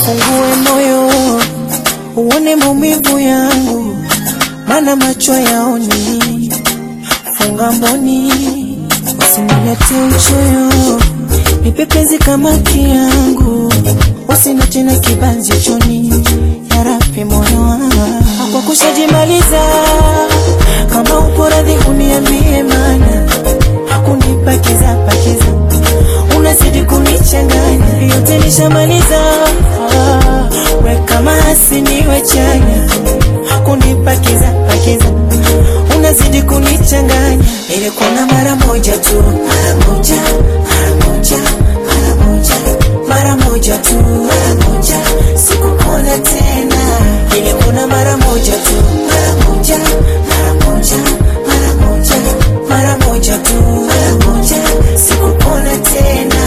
Fungue moyo uone maumivu yangu, mana macho yaoni. Funga mboni usinilete uchoyo, nipe penzi kama kiangu, usina tena kibanzi choni. Yarabi moyo wangu kwa kushajimaliza, kama upo radhi uniambie, mana hakunipakiza pakiza unazidi kunichanganya, yote nishamaliza. Ah, we kama asiniwe chanya, hakunipakiza pakiza, unazidi kunichanganya. Ilikuona mara moja tu, mara moja, mara moja, mara moja, mara moja tu, mara moja, sikukuona tena. Ilikuona mara moja tu, mara moja, mara moja, mara moja, mara moja tu, mara moja, sikukuona tena.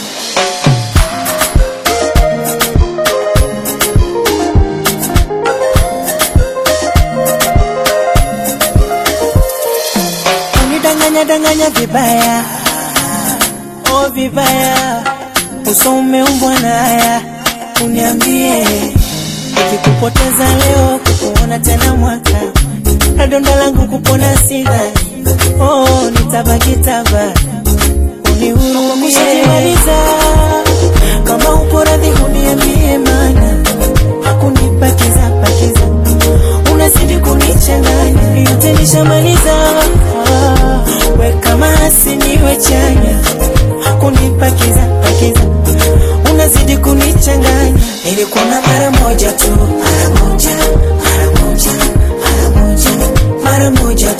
Unidanganya danganya vibaya, oh vibaya, uso umeumbwa na haya. Uniambie ikikupoteza leo, kukuona tena mwaka, na donda langu kupona sidhani, oh nitabaki tabaki unihurumie. Kama upo radhi uniambie, mana hakunipakiza pakiza, unazidi kunichanganya, yote nishamaliza. Ah, we kama asiniwe chanya, hakunipakiza pakiza, unazidi kunichanganya. Ilikuona mara moja tu, mara moja, mara moja, mara moja, mara moja